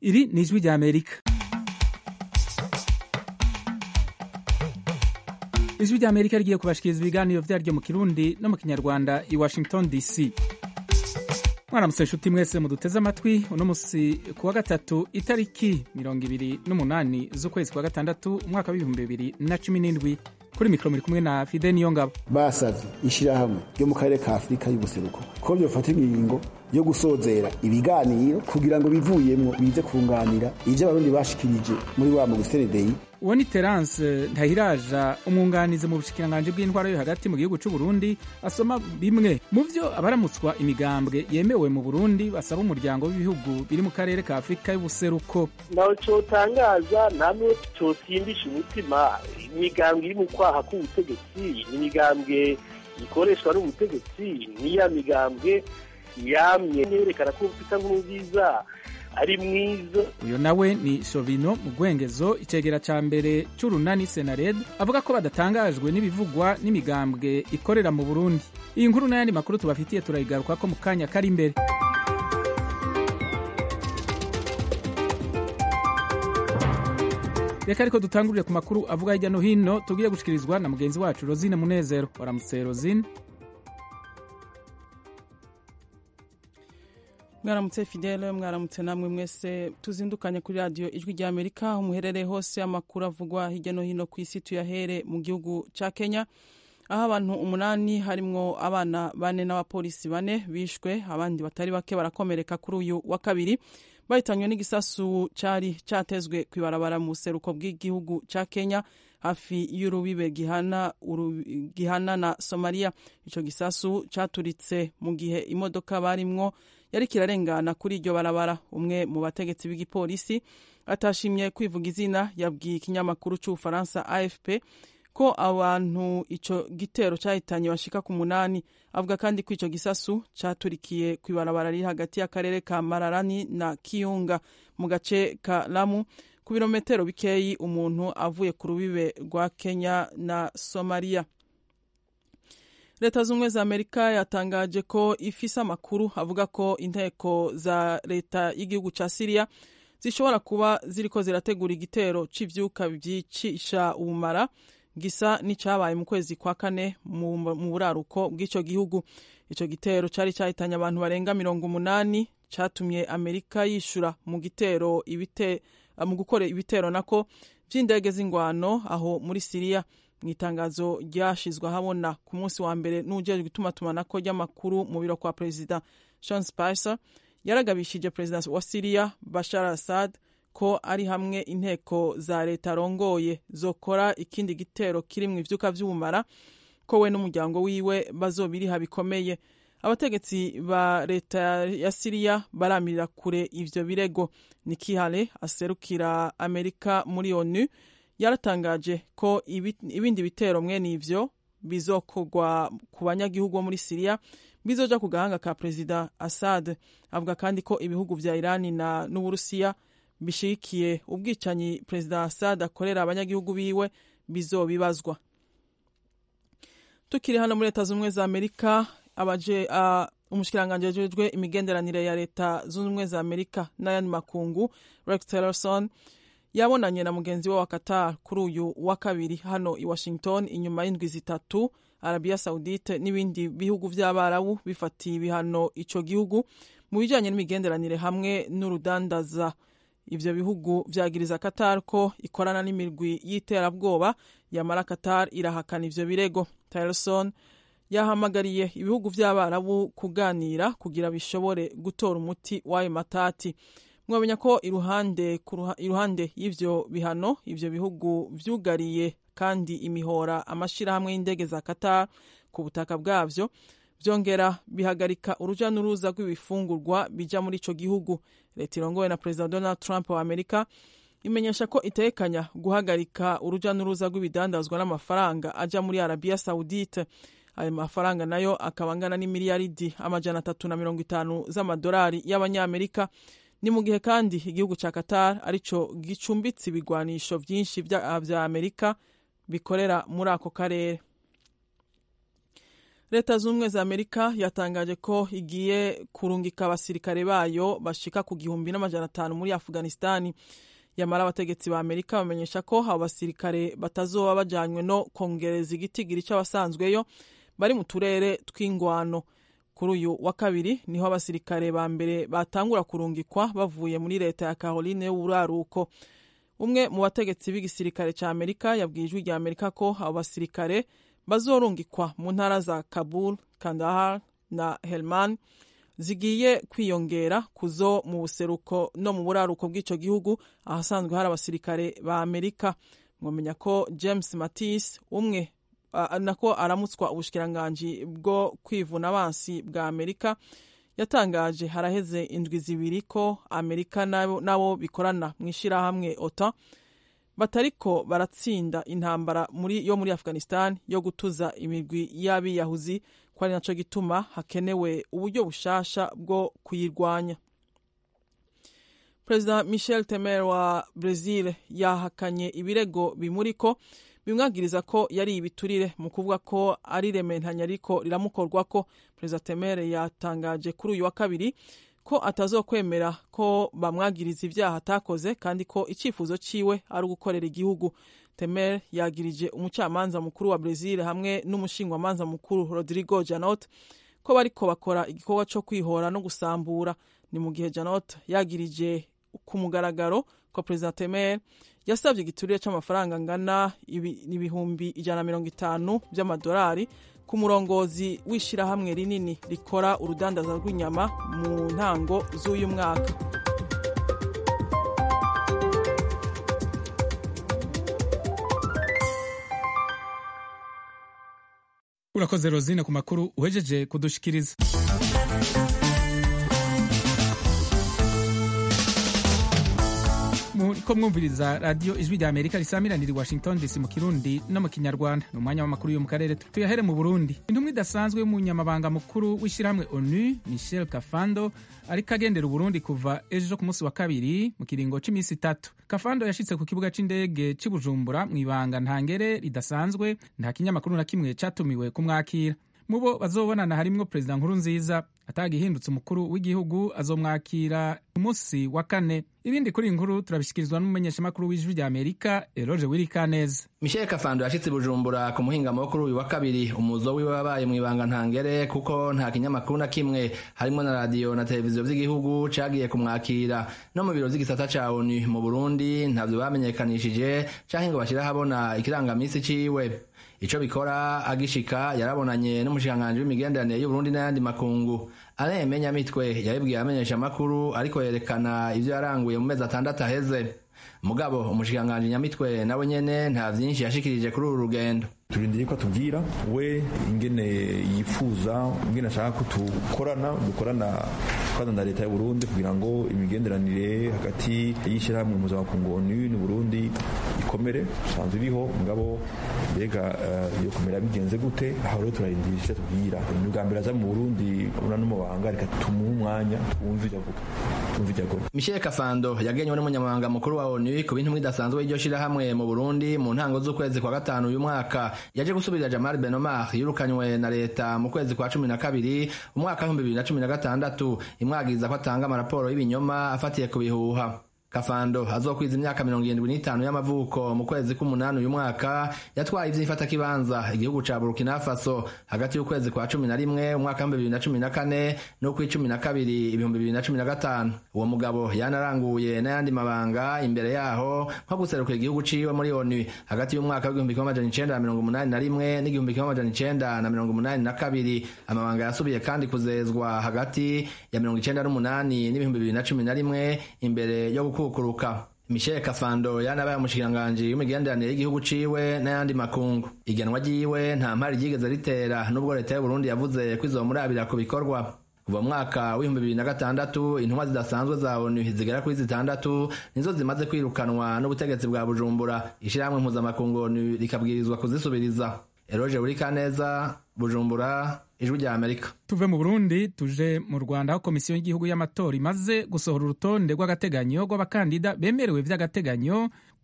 iri ni ijwi rya amerika ijwi rya amerika rigiye kubashikiriza ibiganiro vyaryo mu kirundi no mu kinyarwanda i washington dc mwaramutse nshuti mwese muduteze amatwi uno musi ku wa gatatu itariki mirongo ibiri n'umunani z'ukwezi kwa gatandatu umwaka w'ibihumbi bibiri na cumi n'indwi kuri mikoro muri kumwe na fide niyo ngabo basavye ishirahamwe ryo mu karere ka afurika y'ubuseruko ko vyofata ingingo yo gusozera ibiganiro kugira ngo bivuyemwo bize kunganira ivyo abarundi bashikirije muri wa mugiseredeyi uwo ni terance ntahiraja umwunganizi mu bushikiranganji bw'intwaro yo hagati mu gihugu c'u burundi asoma bimwe mu vyo abaramutswa imigambwe yemewe mu burundi basaba umuryango w'ibihugu biri mu karere ka afurika y'ubuseruko naho cotangaza namwe cosimbisha umutima imigambwe iri mu kwaha k'ubutegetsi ni imigambwe ikoreshwa n'ubutegetsi niya migambwe yamye nerekana ko ufite nkuru nziza ari mwiza uyo nawe ni shovino mu gwengezo icegera ca mbere c'urunani senared avuga ko badatangajwe n'ibivugwa n'imigambwe ikorera mu burundi iyi nkuru n'ayandi makuru tubafitiye turayigarukako mu kanya kari imbere reka ariko dutangurire ku makuru avuga hirya no hino tugiye gushikirizwa na mugenzi wacu rosine munezero waramutse rosine mwaramutse fidele mwaramutse namwe mwese tuzindukanye kuri radiyo ijwi rya amerika aho muherereye hose amakuru avugwa hirya no hino ku isi tuyahere mu gihugu cya kenya aho abantu umunani harimwo abana bane n'abapolisi bane bishwe abandi batari bake barakomereka kuri uyu wa kabiri bahitanywe n'igisasu cyari cyatezwe ku ibarabara mu buseruko bw'igihugu cya kenya hafi y'urubibe gihana, gihana na somaliya icyo gisasu cyaturitse mu gihe imodoka barimwo yari kirarengana kuri iryo barabara umwe mu bategetsi b'igipolisi atashimye kwivuga izina yabwiye ikinyamakuru cy'ubufaransa afp ko abantu icyo gitero cyahitanye bashika ku munani avuga kandi ko icyo gisasu cyaturikiye ku ibarabara riri hagati y'akarere ka mararani na kiyunga mu gace ka lamu ku birometero bikeyi umuntu avuye ku rubibe rwa kenya na somaliya leta z'ubumwe za amerika yatangaje ko ifise amakuru avuga ko inteko za leta y'igihugu cya siriya zishobora kuba ziriko zirategura igitero c'ivyuka vyicisha ubumara gisa n'icabaye mu kwezi kwa kane mu buraruko bw'ico gihugu ico gitero cari cahitanye abantu barenga mirongo umunani catumye amerika yishura mu gitero ibite mu gukora ibitero nako vy'indege z'ingwano aho muri siriya mu itangazo ryashizwe ahabona ku munsi wa mbere n'ujejwe itumatumanako ry'amakuru mu biro kwa perezida Sean Spicer yaragabishije perezida wa Syria Bashar Assad ko ari hamwe inteko za leta arongoye zokora ikindi gitero kirimwo ivyuka vy'ubumara ko we n'umuryango wiwe bazobiriha bikomeye abategetsi ba leta ya Syria baramirira kure ivyo birego Nikki Haley aserukira Amerika muri ONU yaratangaje ko ibindi bitero mwene ivyo bizokorwa ku banyagihugu bo muri siriya bizoja ku gahanga ka perezida assad avuga kandi ko ibihugu vya irani na n'uburusiya bishigikiye ubwicanyi perezida assad akorera abanyagihugu biwe bizobibazwa tukiri hano muri leta z'ubumwe za amerika abaje uh, umushikiranganji ajejwe imigenderanire ya leta z'ubumwe za amerika n'ayandi makungu rex tillerson yabonanye na mugenzi we wa Qatar kuri uyu wa kabiri hano i Washington inyuma y'indwi zitatu Arabia Saudite n'ibindi bihugu vy'abarabu bifatiye ibihano ico gihugu mu bijanye n'imigenderanire hamwe n'urudandaza ivyo bihugu vyagiriza Qatar ko ikorana n'imirwi y'iterabwoba yamara Qatar irahakana ivyo birego Tillerson yahamagariye ibihugu vy'abarabu kuganira kugira bishobore gutora umuti w'ayo matati mwamenya ko iruhande iruhande y'ivyo bihano ivyo bihugu vyugariye kandi imihora amashirahamwe y'indege za Qatar ku butaka bwavyo vyongera bihagarika uruja n'uruza rw'ibifungurwa bija muri ico gihugu leta irongowe na perezida Donald Trump wa Amerika imenyesha ko itekanya guhagarika uruja n'uruza rw'ibidandazwa n'amafaranga aja muri Arabia Saudite ayo mafaranga nayo akaba angana n'imiliyaridi amajana atatu na mirongo itanu z'amadolari y'abanyamerika ni mu gihe kandi igihugu cya Qatar arico gicumbitse ibigwanisho vyinshi vya Amerika bikorera muri ako karere leta z'ubumwe za amerika yatangaje ko igiye kurungika abasirikare bayo bashika ku gihumbi n'amajana atanu muri afghanistani yamara abategetsi ba amerika bamenyesha ko abo basirikare batazoba bajanywe no kongereza igitigiri c'abasanzweyo bari mu turere tw'ingwano kuri uyu wa kabiri niho abasirikare ba mbere batangura kurungikwa bavuye muri leta ya caroline y'uburaruko umwe mu bategetsi b'igisirikare cya amerika yabwiye ijwi rya amerika ko abo basirikare bazorungikwa mu ntara za kabul kandahar na helman zigiye kwiyongera kuzo mu buseruko no mu buraruko bw'icyo gihugu ahasanzwe hari abasirikare ba amerika mwamenya ko james mattis umwe uh, nako aramutswa ubushikiranganji bwo kwivuna abansi bwa amerika yatangaje haraheze indwi zibiri ko amerika nabo, nabo bikorana mu ishyirahamwe ota batariko baratsinda intambara muri, yo muri afghanistan yo gutuza imigwi y'abiyahuzi ko ari naco gituma hakenewe uburyo bushasha bwo kuyirwanya perezida michel temer wa brazil yahakanye ibirego bimuriko bimwagiriza ko yari ibiturire mu kuvuga ko ari rementanya ariko riramukorwako perezida temer yatangaje kuri uyu wa kabiri ko atazokwemera ko bamwagiriza ibyaha atakoze kandi ko icyifuzo ciwe ari ugukorera igihugu temer yagirije umucamanza mukuru wa brazil hamwe n'umushingwamanza mukuru rodrigo janot ko bariko bakora igikorwa co kwihora no gusambura ni mu gihe janot yagirije ku mugaragaro ko perezida temer yasabye igiturire c'amafaranga angana ibihumbi ijana na mirongo itanu by'amadolari ku murongozi w'ishyirahamwe rinini rikora urudandaza rw'inyama mu ntango z'uyu mwaka urakoze rozine ku makuru uhejeje kudushikiriza muriko mwumviriza radiyo ijwi rya amerika risamiranira i washington dc mu kirundi no mu kinyarwanda ni umwanya w'amakuru yo mu karere tuyahere mu burundi intumwa idasanzwe y'umunyamabanga mukuru w'ishyirahamwe onu michel kafando ariko agendera uburundi kuva ejo ku munsi wa kabiri mu kiringo cy'iminsi itatu kafando yashitse ku kibuga c'indege c'i bujumbura mu ibanga ntangere ridasanzwe nta kinyamakuru na kimwe catumiwe kumwakira mu bo bazobonana harimwo perezida nkuru nziza atagihindutse umukuru w'igihugu azomwakira umunsi wa kane ibindi kuri inkuru turabishyikirizwa n'umumenyeshamakuru w'ijwi rya amerika eroge wirikaneza michel kafando yashitse bujumbura ku muhingamo wo kuri uyu wa kabiri umuzo wiwe wabaye mu ibanga ntangere kuko nta kinyamakuru na kimwe harimwo na radiyo na televiziyo vy'igihugu cagiye kumwakira no mu biro vy'igisata ca onu mu burundi ntavyo bamenyekanishije canke ngo bashire ahabona ikirangamisi ciwe ico bikora agishika yarabonanye n'umushikiranganji w'imigenderanire y'uburundi n'ayandi makungu aremenya mitwe yabibwiye amenyesha amakuru ariko yerekana ivyo yaranguye mu mezi atandatu aheze mugabo umushikiranganji nyamitwe nawe nyene nta vyinshi yashikirije kuri uru rugendo turindiriye ko atubwira we ingene yifuza ingene ashaka ko dukorana dukorana dukorana na leta y'uburundi kugira ngo imigenderanire hagati y'ishyirahamwe mpuzamakungu onu n'uburundi ikomere usanzwe iriho mugabo mbega iyo komera bigenze gute aho rero turarindiriye icyo atubwira ni ubwa mbere aza mu burundi una n'umubanga reka tumuhe umwanya twumve ivyo avuga twumve ivyo akora michel kafando yagenywe n'umunyamabanga mukuru wa onu ku bintu idasanzwe y'iryo shirahamwe mu burundi mu ntango z'ukwezi kwa gatanu uyu mwaka yaje gusubirira Jamal Benomar yirukanywe na leta mu kwezi kwa cumi na kabiri umwaka w'ibihumbi bibiri na cumi na gatandatu imwagiriza ko atanga amaraporo y'ibinyoma afatiye ku bihuha kafando azokwiza imyaka mirongo irindwi n'itanu y'amavuko mu kwezi k'umunani uyu mwaka yatwaye ivy'ifatakibanza igihugu ca burkina faso hagati y'ukwezi kwa cumi na rimwe umwaka w'ibihumbi bibiri na cumi na kane n'ukw'icumi na kabiri ibihumbi bibiri na cumi na gatanu uwo mugabo yanaranguye n'ayandi mabanga imbere yaho nko guserukira igihugu ciwe muri onu hagati y'umwaka w'igihumbi kimwe amajana icenda na mirongo umunani na rimwe n'igihumbi kimwe amajana icenda na mirongo umunani na kabiri amabanga yasubiye kandi kuzezwa hagati ya mirongo icenda n'umunani n'ibihumbi bibiri na cumi na rimwe imbere yo gukukuruka michel kafando yanabaye umushikiranganji w'imigenderanire y'igihugu ciwe n'ayandi makungu igenwa ryiwe nta mpari ryigeze ritera n'ubwo leta y'uburundi yavuze ko izomurabira ku bikorwa kuva mwaka w'ibihumbi bibiri na gatandatu intumwa zidasanzwe za onu zigera kuri zitandatu nizo zimaze kwirukanwa n'ubutegetsi bwa bujumbura ishirahamwe mpuzamakungu onu rikabwirizwa kuzisubiriza eroje burikaneza bujumbura ijwi rya amerika tuve mu burundi tuje mu rwanda aho komisiyo y'igihugu y'amatora imaze gusohora urutonde rw'agateganyo rw'abakandida bemerewe vy'agateganyo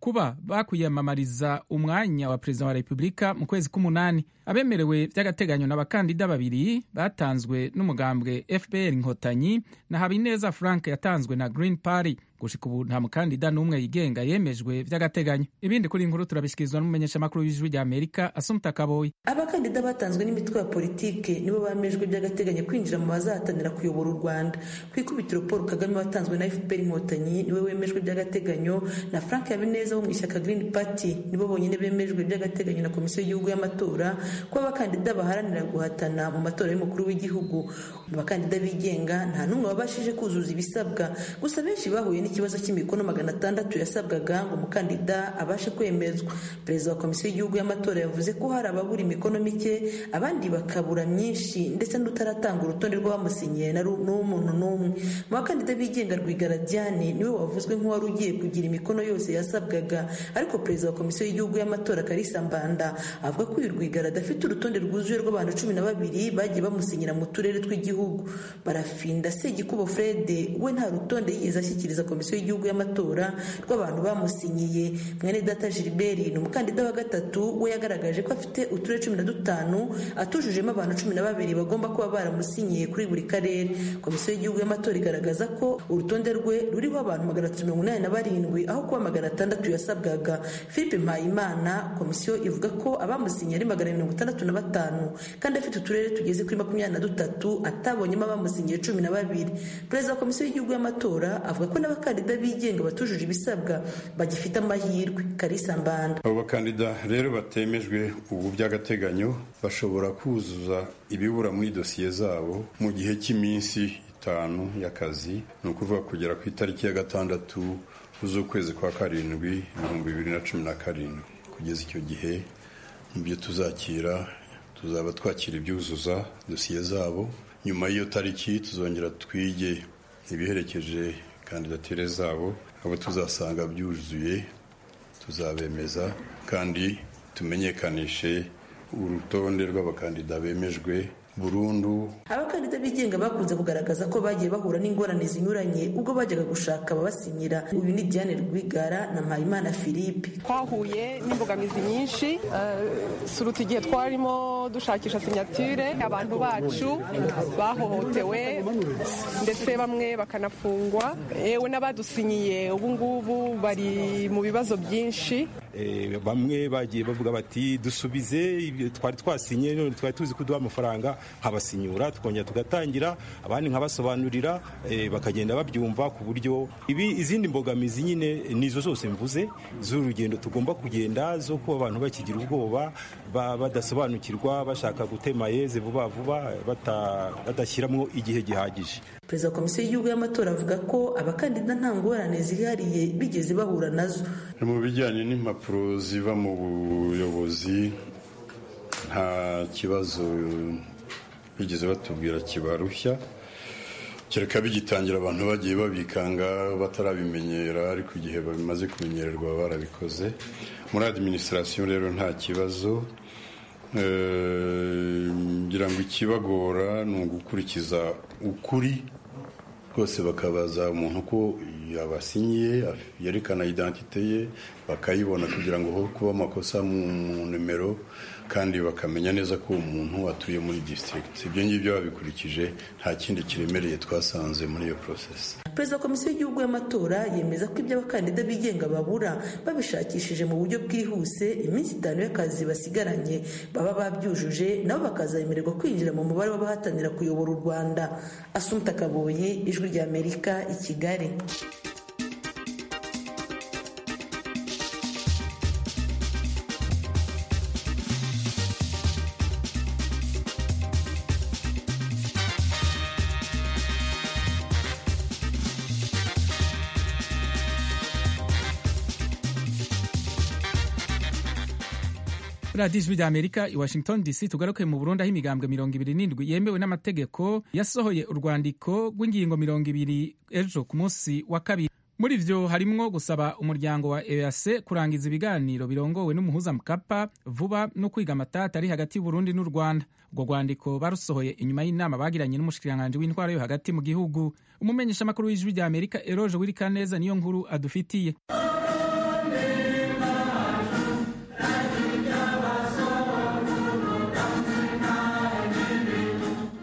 kuba bakwiyamamariza umwanya wa perezida wa repubulika mu kwezi k'umunani abemerewe by'agateganyo n'abakandida babiri batanzwe n'umugambwe fpr inkotanyi na habineza frank yatanzwe na green party gushika ubu nta mukandida n'umwe yigenga yemejwe by'agateganyo ibindi kuri inkuru turabishyikirizwa n'umumenyeshamakuru w'ijwi rya amerika asumta kaboyi abakandida batanzwe n'imitwe ya politike nibo bamejwe by'agateganyo kwinjira mu bazahatanira kuyobora u rwanda ku ikubitiro paul kagame watanzwe na fpr inkotanyi niwe wemejwe by'agateganyo na frank habineza wo mu ishyaka green party nibo bonyine bemejwe by'agateganyo na komisiyo y'igihugu y'amatora ko abakandida baharanira guhatana mu matora y'umukuru w'igihugu mu bakandida bigenga nta n'umwe wabashije kuzuza ibisabwa gusa benshi bahuye n'ikibazo cy'imikono magana atandatu yasabwaga ngo umukandida abashe kwemezwa perezida wa komisiyo y'igihugu y'amatora yavuze ko hari ababura imikono mike abandi bakabura myinshi ndetse n'utaratanga urutonde rw'abamusinyiye n'umuntu n'umwe mu bakandida bigenga rwigara diane niwe wavuzwe nk'uwari ugiye kugira imikono yose yasabwaga ariko perezida wa komisiyo y'igihugu y'amatora karisa mbanda avuga ko uyu rwigara adafite urutonde rwuzuye rw'abantu cumi na babiri bagiye bamusinyira mu turere tw'igihugu barafinda segikubo frede we nta rutonde yigeze ashyikiriza komisiyo y'igihugu y'amatora rw'abantu bamusinyiye mwene data gilbert ni umukandida wa gatatu we yagaragaje ko afite uturere cumi na dutanu atujujemo abantu cumi na babiri bagomba kuba baramusinyiye kuri buri karere komisiyo y'igihugu y'amatora igaragaza ko urutonde rwe ruriho abantu magana atatu mirongo inani na barindwi aho kuba magana atandatu yasabwaga philippe mpayimana komisiyo ivuga ko abamusinyiye ari magana mirongo itandatu na batanu kandi afite uturere tugeze kuri makumyabiri na dutatu atabonyemo abamusinyiye cumi na babiri perezida wa komisiyo y'igihugu y'amatora avuga ko n'abakandida bigenga batujuje ibisabwa bagifite amahirwe karisa mbanda abo bakandida rero batemejwe ubu by'agateganyo bashobora kuzuza ibibura muri dosiye zabo mu gihe cy'iminsi itanu y'akazi ni ukuvuga kugera ku itariki ya gatandatu z'ukwezi kwa karindwi ibihumbi bibiri na cumi na karindwi kugeza icyo gihe mu byo tuzakira tuzaba twakira ibyuzuza dosiye zabo nyuma y'iyo tariki tuzongera twige ibiherekeje kandidatire zabo abo tuzasanga byuzuye tuzabemeza kandi tumenyekanishe urutonde rw'abakandida bemejwe burundu abakandida bigenga bakunze kugaragaza ko bagiye bahura n'ingorane zinyuranye ubwo bajyaga gushaka ababasinyira uyu ni diane rwigara na mpayimana philippe twahuye n'imbogamizi nyinshi suruta igihe twarimo dushakisha sinyatire abantu bacu bahohotewe ndetse bamwe bakanafungwa yewe n'abadusinyiye ubu ngubu bari mu bibazo byinshi bamwe bagiye bavuga bati dusubize twari twasinye none twari tuzi kuduha amafaranga nkabasinyura tukongera tugatangira abandi nkabasobanurira bakagenda babyumva ku buryo ibi izindi mbogamizi nyine nizo zose mvuze z'urugendo tugomba kugenda zo kuba abantu bakigira ubwoba badasobanukirwa bashaka gutema yeze vuba vuba badashyiramo igihe gihagije perezida wa komisiyo y'igihugu y'amatora avuga ko abakandida nta ngorane zihariye bigeze bahura nazo mu bijyanye n'impapuro ziva mu buyobozi nta kibazo bigeze batubwira kibarushya kereka bigitangira abantu bagiye babikanga batarabimenyera ariko igihe bamaze kumenyererwa barabikoze muri adiminisitirasiyo rero nta kibazo ngira ngo ikibagora ni ugukurikiza ukuri rwose bakabaza umuntu ko yabasinyiye yerekana identite ye bakayibona kugira ngo ho kuba amakosa mu nimero kandi bakamenya neza ko uwo muntu atuye muri district ibyo ngibyo babikurikije nta kindi kiremereye twasanze muri iyo process perezida wa komisiyo y'igihugu y'amatora yemeza ko ibyo abakandida bigenga babura babishakishije mu buryo bwihuse iminsi itanu y'akazi basigaranye baba babyujuje nabo bakazemererwa kwinjira mu mubare w'abahatanira kuyobora u rwanda asumta kaboyi ijwi ry'amerika i kigali radiyo ijwi rya amerika i washington dc tugaruke mu burundi aho imigambwe mirongo ibiri n'indwi yemewe n'amategeko yasohoye urwandiko rw'ingingo mirongo ibiri ejo ku munsi wa kabiri muri vyo harimwo gusaba umuryango wa eac kurangiza ibiganiro birongowe n'umuhuza mukapa vuba no kwiga amatata ari hagati y'uburundi n'u rwanda urwo rwandiko barusohoye inyuma y'inama bagiranye n'umushikiranganji w'intwaro yo hagati mu gihugu umumenyeshamakuru w'ijwi rya amerika eroje wirikaneza niyo nkuru adufitiye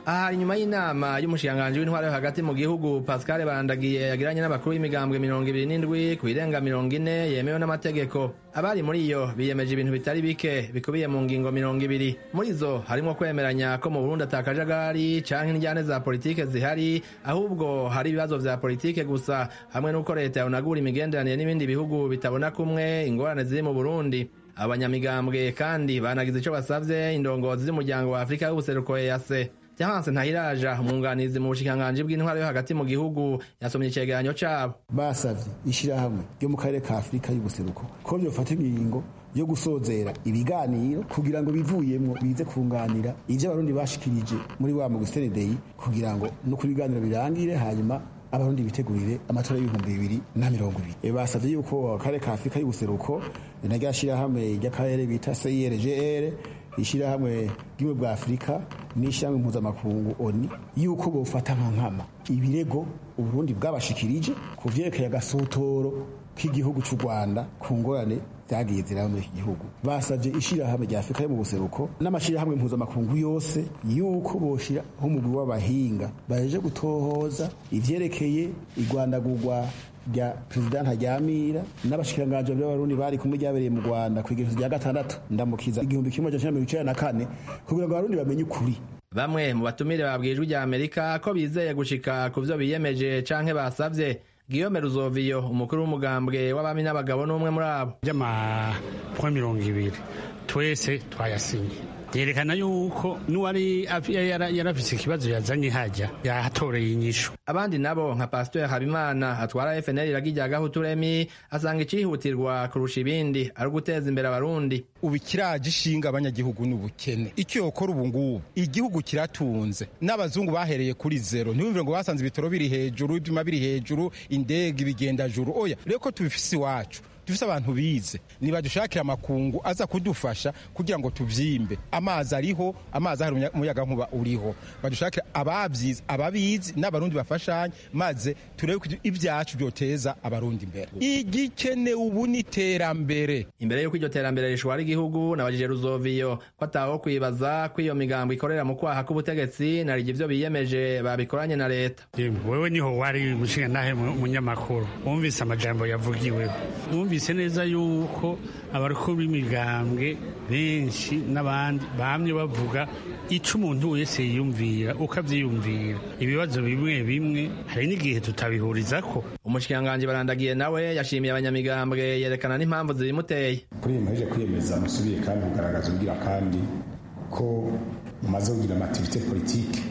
aha inyuma y'inama y'umushikiranganji w'intwaro yo hagati mu gihugu pascal barandagiye yagiranye n'abakuru b'imigambwe mirongo ibiri n'indwi ku birenga mirongo ine yemewe n'amategeko abari muri iyo biyemeje ibintu bitari bike bikubiye mu ngingo mirongo ibiri muri zo harimo kwemeranya ko mu burundi atakajagari canke indyane za politike zihari ahubwo hari ibibazo vya politike gusa hamwe n'uko leta yonagura imigenderanire n'ibindi bihugu bitabona kumwe ingorane ziri mu burundi abanyamigambwe kandi banagize ico basavye indongozi z'umuryango wa afurika y'ubuseruko ease Jahanse Ntahiraja umwunganizi mu bushikiranganji bw'intwaro yo hagati mu gihugu yasomye icegeranyo cabo basavye ishirahamwe ryo mu karere ka afurika y'ubuseruko ko vyofata ingingo yo gusozera ibiganiro kugira ngo bivuyemwo bize kunganira ivyo abarundi bashikirije muri wa muguseredeyi kugira ngo no kuri ibiganiro birangire hanyuma abarundi bitegurire amatora y'ibihumbi bibiri na mirongo ibiri e basavye yuko akarere ka afurika y'ubuseruko narya shirahamwe ry'akarere bita CIRGR ishirahamwe ry'ubumwe bwa afurika n'ishirahamwe mpuzamakungu oni yuko bofata nka nkama ibirego uburundi bwabashikirije ku vyerekeye agasotoro k'igihugu c'u rwanda ku ngorane zagiye ziraba muri iki gihugu basavye ishirahamwe rya afurika yo mu buseruko n'amashirahamwe mpuzamakungu yose yuko boshira umugwi w'abahinga baje gutohoza ivyerekeye igwandagurwa rya perezida ntajyamira n'abashikiranganji b'abarundi bari kumwe ryabereye mu rwanda ku igereso rya gatandatu ndamukiza igihumbi kimwe amajana mirongo icenda na kane kugira ngo abarundi bamenye ukuri bamwe mu batumire babwijwe rya amerika ko bizeye gushika ku vyo biyemeje canke basavye Guillaume Ruzoviyo umukuru w'umugambwe w'abami n'abagabo n'umwe muri abo by'amapwa mirongo ibiri twese twayasinye yerekana yuko n'uwari yarafise ikibazo yazanye hajya yahatoreye inyishu abandi nabo nka pasiteri habimana atwara fnl iragi rya gahuturemi asanga icihutirwa kurusha ibindi ari uguteza imbere abarundi ubu ikiraje ishinga abanyagihugu ni ubukene icyo yokora ubu ngubu igihugu kiratunze n'abazungu bahereye kuri zero ntibumvire ngo basanze ibitoro biri hejuru ibyuma biri hejuru indege ibigenda juru oya rero ko tubifise iwacu dufise abantu bize nibadushakira amakungu aza kudufasha kugira ngo tuvyimbe amazi ariho amazi ahari umuyaga nkuba uriho badushakira abavyize ababizi n'abarundi bafashanye maze turebe ko ibyacu byoteza abarundi imbere igikenewe ubu ni iterambere imbere y'uko iryo terambere rishwara igihugu nabajije ruzoviyo ko ataho kwibaza ko iyo migambo ikorera mu kwaha k'ubutegetsi narije ivyo biyemeje babikoranye na leta wewe niho wari mushinga nahe munyamakuru wumvise amajambo yavugiweho wumvise neza yuko abakuru b'imigambwe benshi n'abandi bamye bavuga ico umuntu wese yiyumvira ukavyiyumvira ibibazo bimwe bimwe hari n'igihe tutabihurizako umushikiranganji barandagiye nawe yashimiye abanyamigambwe yerekana n'impamvu zibimuteye kuri iyi muheje kwiyemeza musubiye kandi kugaragaza ubwira kandi ko mumaze kugira amativite politike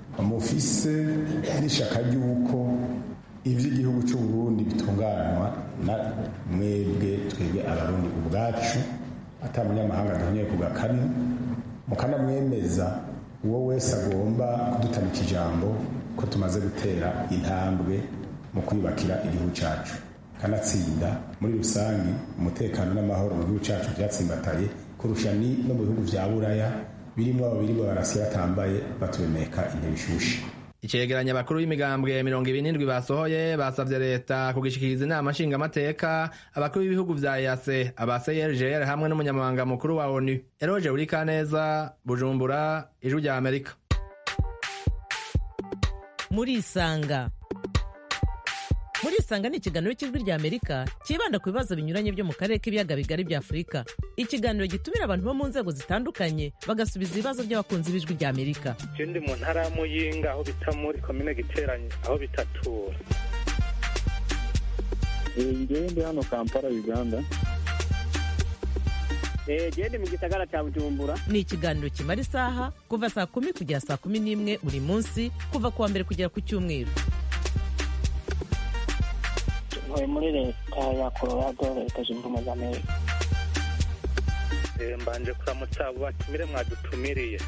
mufise n'ishaka ry'uko ivy'igihugu cy'u Burundi bitunganywa na mwebwe twebwe abarundi ubwacu ata munyamahanga duhonyeye ku gakanu mukanamwemeza uwo wese agomba kudutamika ijambo ko tumaze gutera intambwe mu kwiyubakira igihugu cyacu kanatsinda muri rusange umutekano n'amahoro mu gihugu cyacu byatsimbataye kurusha ni no mu bihugu vya buraya birimo ababiri barasi batambaye batubemeka intebe ishushe icegeranya abakuru b'imigambwe mirongo ibiri n'indwi basohoye basavye leta kugishikiriza inama nshingamateka abakuru b'ibihugu vya yase aba crgr hamwe n'umunyamabanga mukuru wa onu eroje urikaneza bujumbura ijwi rya amerika murisanga murisanga ni ikiganiro cy'ijwi rya amerika cyibanda ku bibazo binyuranye byo mu karere k'ibiyaga bigari bya afurika ikiganiro gitumira abantu bo mu nzego zitandukanye bagasubiza ibibazo by'abakunzi b'ijwi rya amerika je ndi mu ntara ya muyinga aho bita muri komine giteranye aho bitatura ngewe ndi hano kampala uganda gende mu gisagara cya bujumbura ni ikiganiro kimara isaha kuva saa kumi kugera saa kumi n'imwe buri munsi kuva ku wa mbere kugera ku cyumweru ntuye muri leta ya colorado leta zunze ubumwe za amerika mbanje kuramutsa abo batumire mwadutumiriye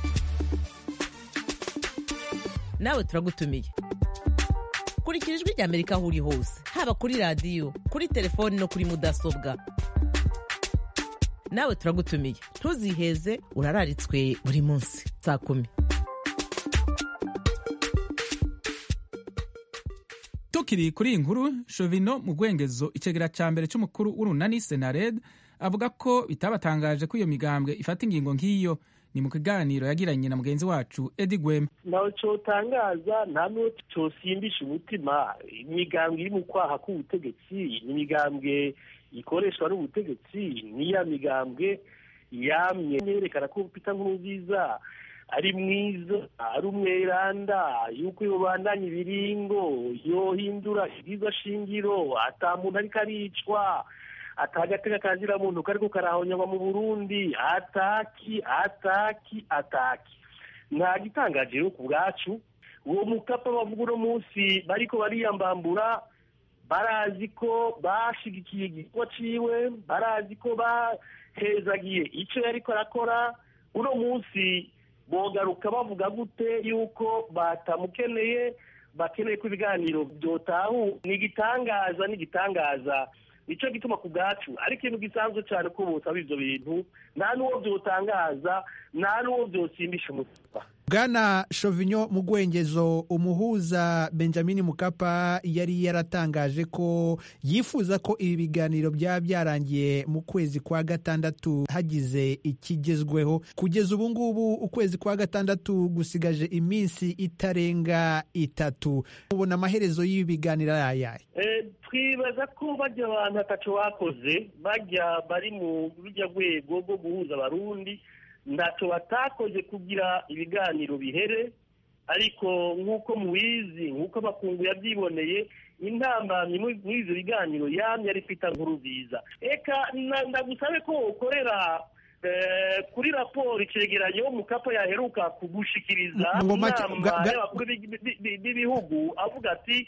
nawe turagutumiye kurikira ijwi rya amerika aho uri hose haba kuri radiyo kuri telefoni no kuri mudasobwa nawe turagutumiye ntuziheze urararitswe buri munsi saa kumi tukiri kuri iyi nkuru shovino mu rwengezo icegera ca mbere c'umukuru w'urunani senared avuga ko bitabatangaje ko iyo migambwe ifata ingingo nk'iyo ni mu kiganiro yagiranye na mugenzi wacu edi gwema ntawe cotangaza nta n'uwo cosimbisha umutima imigambwe iri mu kwaha k'ubutegetsi ni imigambwe ikoreshwa n'ubutegetsi niya migambwe yamye yerekana ko Peter Nkurunziza ari mwiza ari umweranda yuko yobandanya ibiringo yohindura ibyiza shingiro ata muntu ariko aricwa atagatega kazira muntu kariko karahonyagwa mu Burundi ataki ataki ataki nta gitangaje rero ku bwacu uwo mukapa bavuga uno munsi bariko bariyambambura barazi ko bashigikiye igikorwa ciwe barazi ko bahezagiye ico yariko arakora uno munsi bogaruka bavuga gute yuko batamukeneye bakeneye ko ibiganiro byotahu ni igitangaza ni igitangaza nicyo gituma ku bwacu ari ikintu gisanzwe cyane ko bosaba ivyo bintu nta n'uwo byotangaza nta n'uwo byosimbisha umutima bwana shovinyo mu gwengezo umuhuza benjamin mukapa yari yaratangaje ko yifuza ko ibi biganiro byaba byarangiye mu kwezi kwa gatandatu hagize ikigezweho kugeza ubu ngubu ukwezi kwa gatandatu gusigaje iminsi itarenga itatu ubona amaherezo y'ibi biganiro ari ayahe twibaza ko bajya abantu ataco bakoze bajya bari mu rujya rwego rwo guhuza abarundi ntacyo batakoze kugira ibiganiro bihere ariko nk'uko mubizi nk'uko abakungu yabyiboneye intambamyi muri ibyo biganiro yamye ari kwita nkuru nziza reka ndagusabe ko ukorera kuri raporo icegeranyo mukapa yaheruka kugushikiriza inama y'abakuru b'ibihugu avuga ati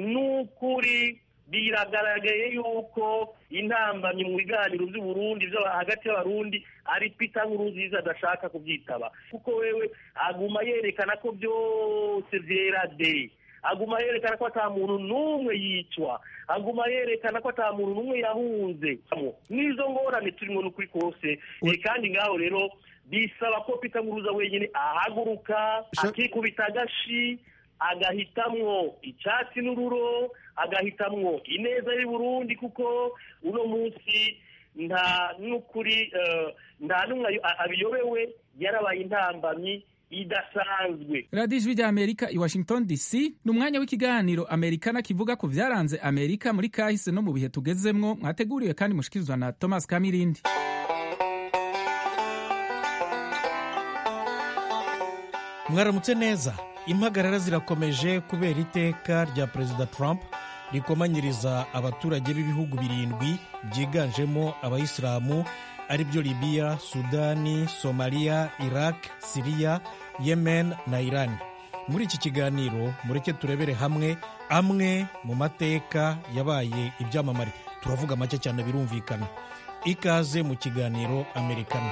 n'ukuri biragaragaye yuko intambamyi mu biganiro by'uburundi hagati y'abarundi ari pita nkurunziza adashaka kubyitaba kuko wewe aguma yerekana ko byose byera de aguma yerekana ko ata muntu n'umwe yicwa aguma yerekana ko ata muntu n'umwe yahunze n'izo ngorane turimo n'ukuri kose kandi ngaho rero bisaba ko pita nkuruza wenyine ahaguruka akikubita agashi agahitamwo icyatsi n'ururo agahitamwo ineza y'u Burundi kuko uno munsi nta n'ukuri nta n'umwe abiyobewe yarabaye intambamyi idasanzwe radiyo ijwi rya amerika i washington dc ni umwanya w'ikiganiro amerikana kivuga ku byaranze amerika muri kahise no mu bihe tugezemwo mwateguriwe kandi mushikirizwa na thomas kamirindi mwaramutse neza impagarara zirakomeje kubera iteka rya perezida trump rikomanyiriza abaturage b'ibihugu birindwi byiganjemo abayisilamu ari byo libiya sudani somaliya iraq siriya yemen na iran muri iki kiganiro mureke turebere hamwe amwe mu mateka yabaye ibyamamare turavuga make cyane birumvikana ikaze mu kiganiro amerikana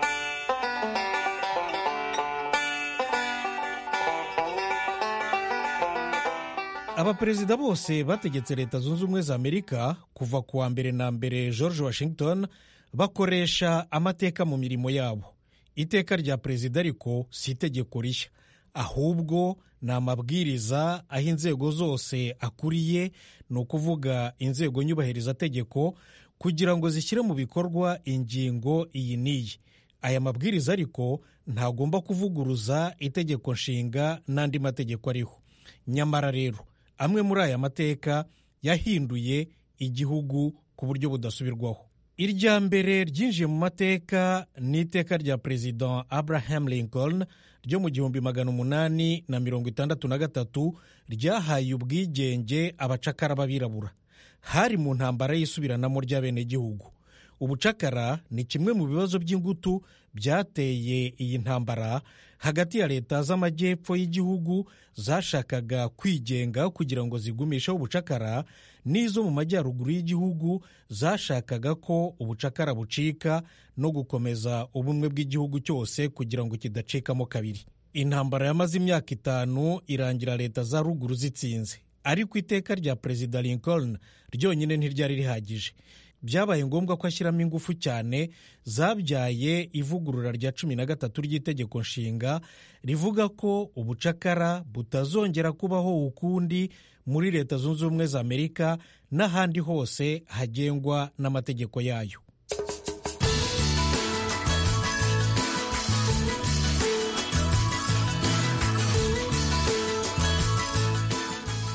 abaperezida bose bategetse leta zunze ubumwe za amerika kuva ku wa mbere na mbere george washington bakoresha amateka mu mirimo yabo iteka rya perezida ariko si itegeko rishya ahubwo ni amabwiriza aho inzego zose akuriye ni ukuvuga inzego nyubahirizategeko kugira ngo zishyire mu bikorwa ingingo iyi n'iyi aya mabwiriza ariko ntagomba kuvuguruza itegeko nshinga n'andi mategeko ariho nyamara rero amwe muri aya mateka yahinduye igihugu ku buryo budasubirwaho irya mbere ryinjiye mu mateka ni iteka rya perezida abraham lincoln ryo mu gihumbi magana umunani na mirongo itandatu na gatatu ryahaye ubwigenge abacakara b'abirabura hari mu ntambara y'isubiranamo ry'abenegihugu ubucakara ni kimwe mu bibazo by'ingutu byateye iyi ntambara hagati ya leta z'amajyepfo y'igihugu zashakaga kwigenga kugira ngo zigumisheho ubucakara n'izo mu majyaruguru y'igihugu zashakaga ko ubucakara bucika no gukomeza ubumwe bw'igihugu cyose kugira ngo kidacikamo kabiri intambara yamaze imyaka itanu irangira leta za ruguru zitsinze ariko iteka rya perezida lincoln ryonyine ntiryari rihagije byabaye ngombwa ko ashyiramo ingufu cyane zabyaye ivugurura rya cumi na gatatu ry'itegeko nshinga rivuga ko ubucakara butazongera kubaho ukundi muri leta zunze ubumwe za amerika n'ahandi hose hagengwa n'amategeko yayo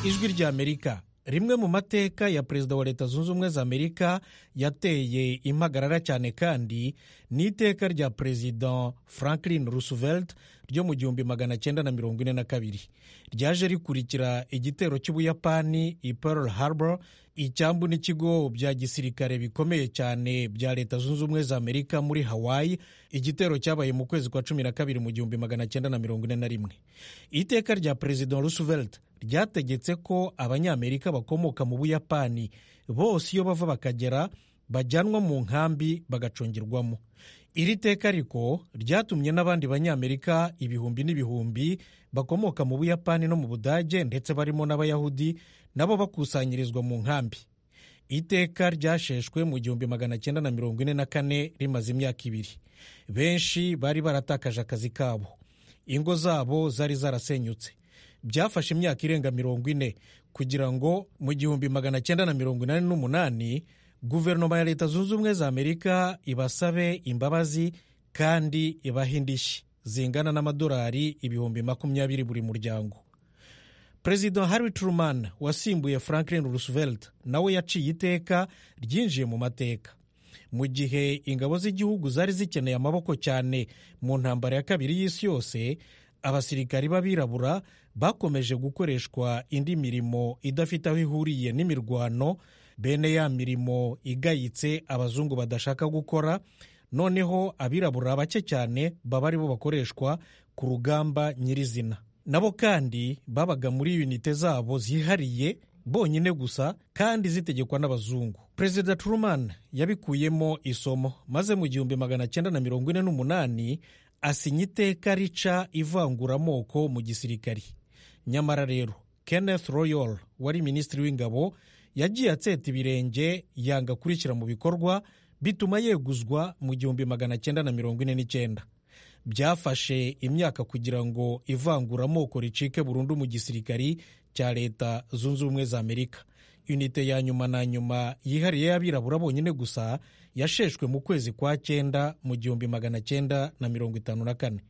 ijwi ry'amerika rimwe mu mateka ya perezida wa leta zunze ubumwe za amerika yateye impagarara cyane kandi ni iteka rya perezida franklin roosevelt ryo mu gihumbi magana cyenda na mirongo ine na kabiri ryaje rikurikira igitero cy'ubuyapani i pearl harbor icyambu n'ikigo bya gisirikare bikomeye cyane bya leta zunze ubumwe za amerika muri hawaii igitero cyabaye mu kwezi kwa cumi na kabiri mu gihumbi magana cyenda na mirongo ine na rimwe iteka rya perezida roosevelt ryategetse ko abanyamerika bakomoka mu buyapani bose iyo bava bakagera bajyanwa mu nkambi bagacungirwamo iri teka ariko ryatumye n'abandi banyamerika ibihumbi n'ibihumbi bakomoka mu buyapani no mu budage ndetse barimo n'abayahudi nabo bakusanyirizwa mu nkambi iteka ryasheshwe mu gihumbi magana cyenda na mirongo ine na kane rimaze imyaka ibiri benshi bari baratakaje akazi kabo ingo zabo zari zarasenyutse byafashe imyaka irenga mirongo ine kugira ngo mu gihumbi magana cyenda na mirongo inani n'umunani guverinoma ya leta zunze ubumwe za amerika ibasabe imbabazi kandi ibahe indishyi zingana n'amadolari ibihumbi makumyabiri buri muryango perezida harry truman wasimbuye franklin roosevelt nawe yaciye iteka ryinjiye mu mateka mu gihe ingabo z'igihugu zari zikeneye amaboko cyane mu ntambara ya kabiri y'isi yose abasirikari b'abirabura bakomeje gukoreshwa indi mirimo idafite aho ihuriye n'imirwano bene ya mirimo igayitse abazungu badashaka gukora noneho abirabura bake cyane baba ari bo bakoreshwa ku rugamba nyirizina nabo kandi babaga muri unite zabo zihariye bonyine gusa kandi zitegekwa n'abazungu perezida truman yabikuyemo isomo maze mu gihumbi magana cyenda na mirongo ine n'umunani asinya iteka rica ivanguramoko mu gisirikari nyamara rero kenneth royal wari minisitiri w'ingabo yagiye atseta ibirenge yanga kurikira mu bikorwa bituma yeguzwa mu gihumbi magana cyenda na mirongo ine n'icyenda byafashe imyaka kugira ngo ivanguramoko ricike burundu mu gisirikari cya leta zunze ubumwe za amerika unite ya nyuma na nyuma yihariye y'abirabura bonyine gusa yasheshwe mu kwezi kwa cyenda mu gihumbi magana cyenda na mirongo itanu na kane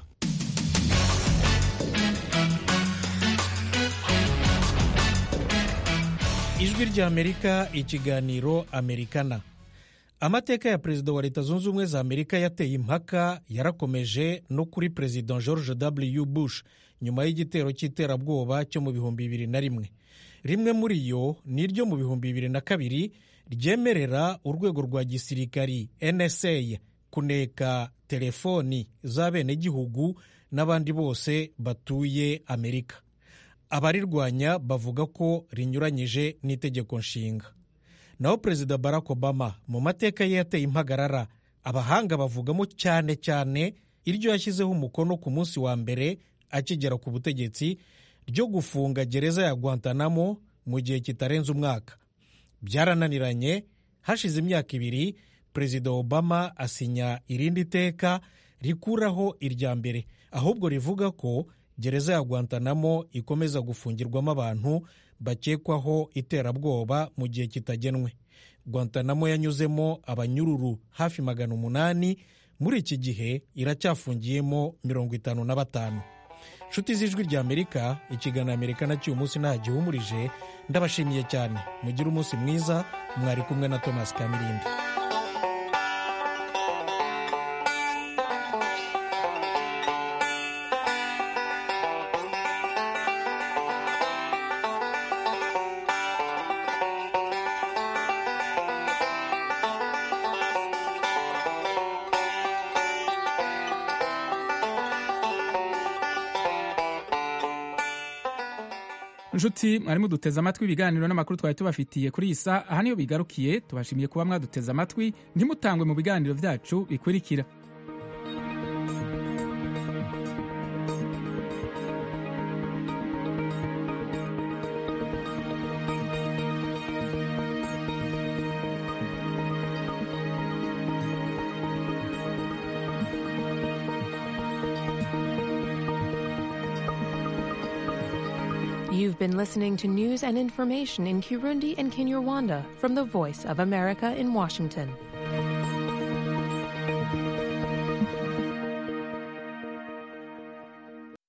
ijwi ry'amerika ikiganiro amerikana amateka ya perezida wa leta zunze ubumwe za amerika yateye impaka yarakomeje no kuri perezida george w bush nyuma y'igitero cy'iterabwoba cyo mu bihumbi bibiri na rimwe rimwe muri yo ni iryo mu bihumbi bibiri na kabiri ryemerera urwego rwa gisirikari nsa kuneka telefoni z'abenegihugu n'abandi bose batuye amerika abarirwanya bavuga ko rinyuranyije n'itegeko nshinga naho perezida barack obama mu mateka ye yateye impagarara abahanga bavugamo cyane cyane iryo yashyizeho umukono ku munsi wa mbere akigera ku butegetsi ryo gufunga gereza ya guantanamo mu gihe kitarenze umwaka byarananiranye hashize imyaka ibiri perezida obama asinya irindi teka rikuraho irya mbere ahubwo rivuga ko gereza ya guantanamo ikomeza gufungirwamo abantu bakekwaho iterabwoba mu gihe kitagenwe guantanamo yanyuzemo abanyururu hafi magana umunani muri iki gihe iracyafungiyemo mirongo itanu na batanu nshuti z'ijwi rya amerika ikiganiro amerika nacyo uyu munsi nta gihumurije ndabashimiye cyane mugire umunsi mwiza mwari kumwe na thomas kamirindi nshuti mwari muduteze amatwi ibiganiro n'amakuru twari tubafitiye kuri iyi saa aha niyo bigarukiye tubashimiye kuba mwaduteze amatwi ntimutangwe mu biganiro byacu bikurikira You've been listening to news and information in Kirundi and Kinyarwanda from the Voice of America in Washington.